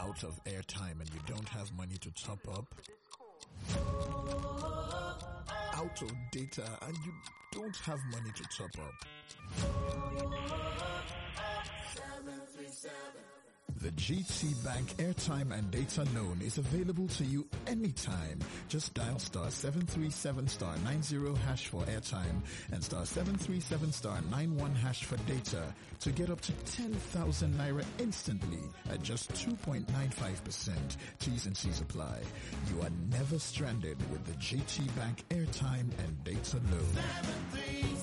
out of airtime and you don't have money to top up? Out of data and you don't have money to top up? The GT Bank airtime and data loan is available to you anytime. Just dial star 737 star 90 hash for airtime and star 737 star 91 hash for data to get up to 10,000 naira instantly at just 2.95%. T's and C's apply. You are never stranded with the GT Bank airtime and data loan.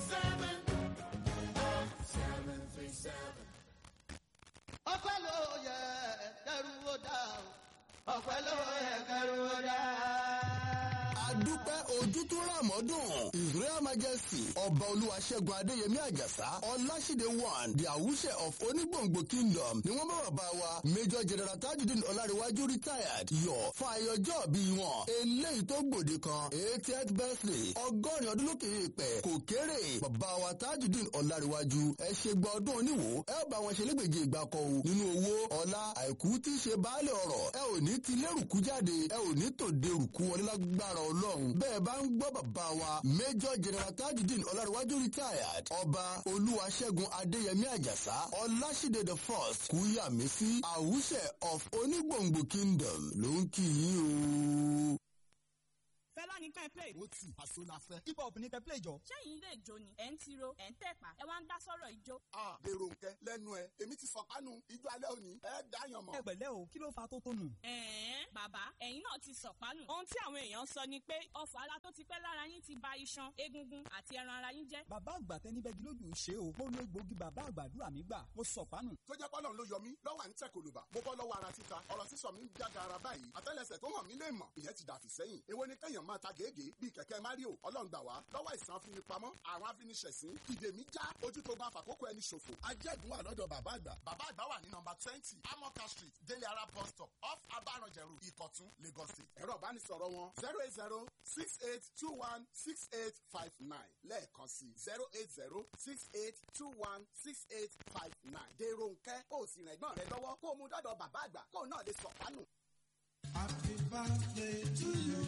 ọpẹ́ ló yẹ kẹrù ó dá o ọpẹ́ ló yẹ kẹrù ó dá. adúpẹ́ ojú tó rà mọ́dún his royal majesty ọba olúwaṣẹ́gun adéyẹmí àjàsá ọláṣídé one the àwùṣẹ of onígbòǹgbò kingdom ni wọ́n bá bàbá wa major general tajudeen ọlárẹ̀wájú retired yọ fún ayọjọ́ bí wọn eléyìí tó gbòde kan eightieth birthday ọgọ́rin ọdún lókè èèpẹ̀ kò kéré bàbá wa tajudeen ọlárẹ̀wájú ẹ ṣe gba ọdún oníwò ẹ ó bá wọn ṣe lẹ́gbẹ̀jẹ̀ ìgbà kan o nínú owó ọlá àìkú tí í ṣe baálé ọ̀rọ̀ ẹ ò ní ti lérùkú jáde ẹ ò ní tòde rùkú wọlé lágbára ọlọ́run bẹ́ẹ̀ bá ń gbọ́ bàbá wa major general tajudeen ọlárẹ̀wájú retired ọba olúwaṣẹ́gun adéyẹmí àjàsá ọláṣídé the first kúyàmísí àwùṣẹ of onígbòǹgbò kingdom ló ń kí yín o. fẹlá ní ká ẹ play. ó tì àṣọ la fẹ́. hip hop ní kẹ́ play jọ. sẹ́yìn ilé ìjó ni ẹ̀ ń tiro ẹ̀ ń tẹ̀pá ẹ wá ń dá sọ́rọ̀ ìjó. a dèrò nkẹ lẹ́nu ẹ èmi ti sọ kánú ijó alẹ́ òní ẹ dáyàn mọ́. ẹ pẹ̀lẹ́ o kí ló fa tó tónù. ẹ̀ẹ́n bàbá ẹ̀yin náà ti sọ̀pánù. ohun tí àwọn èèyàn sọ ni pé ọfà ara tó ti pẹ́ lára yín ti ba iṣan egungun àti ẹran ara yín jẹ́. bàbá àgbà tẹni bẹ́ẹ̀ lójú ń ṣe o mo lo egbòogi bàbá àgbàdúrà mi gbà mo sọ pánù. tó jẹ́ pọ́lọ́n ló yọ mí lọ́wọ́ à ń tẹ̀ kòlùbà mo bọ́ lọ́wọ́ ara títa ọ̀rọ̀ sísọ mi ń jága ara báyìí àtẹ́lẹsẹ̀ tó hàn mí lè mọ̀ ìyẹn ti dàfí sẹ́yìn èwo ni kẹ́yàn máa ta gègé bíi kẹ̀kẹ́ mario ọlọ́ngbà wá lọ́wọ́ ìsàn afinipamọ́ àrùn afiniṣẹ̀sín ìdè mi já ojú tó bá fàkókò ẹni ṣòfò ajẹ́gun wà lọ́dọ̀ bàbá àgbà bàbá àgbà wà ní nọmba twenty amoka street délé ara bus stop off abaranjẹrù ìkọ̀tún lagos state ẹ̀rọ ìbánisọ̀rọ̀ wọn zero eight zero six eight two one six eight five nine lẹ́ẹ̀kan sí zero eight zero six eight two one six eight five nine dèrò nkẹ́ kó o sì rẹ̀ gbọ́n rẹ lọ́wọ́ kó o mú dọ́dọ̀ bàbá àgbà kó o náà lè sọ̀pánù. Happy birthday to you.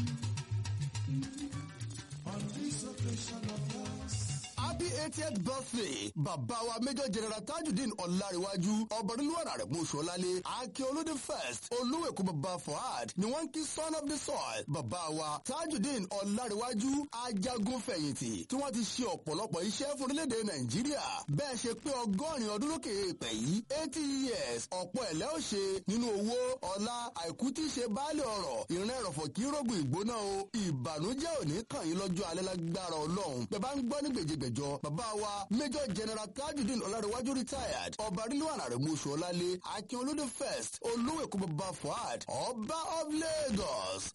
On this occasion of yours. happy eightieth birthday bàbá wa major general tajudeen ọ̀làríwájú ọ̀bọ̀dúnlúwàrà rẹ̀ mú sọ́lálé akíolódé first olúwẹ̀kú bàbá fuad ni wọ́n ń kí son of the soil bàbá wa tajudeen ọ̀làríwájú ajagun fẹ̀yìntì tí wọ́n ti ṣe ọ̀pọ̀lọpọ̀ iṣẹ́ fún orílẹ̀-èdè nàìjíríà bẹ́ẹ̀ ṣe pé ọgọ́rin ọdún lókè èèpẹ̀ yìí eighty years ọ̀pọ̀ ẹ̀lẹ́ ò ṣe nínú owó ọlá àìkú tí í ṣe baálé ọ̀rọ̀ ìrìn ẹ̀rọ̀fọ̀ kí rógùn ìgbóná o ìbànújẹ́ òní kàn yín lọ́jọ́ alẹ́ lágbára ọlọ́run bẹ́ẹ̀ bá ń gbọ́ ní gbèjègbèjọ bàbá wa major general tajudeen ọlárẹ̀wájú retired ọba rilwan arẹ̀mọ́sọ̀ ọlálé akin olóde first olówó èkó bàbá fuad ọba of lagos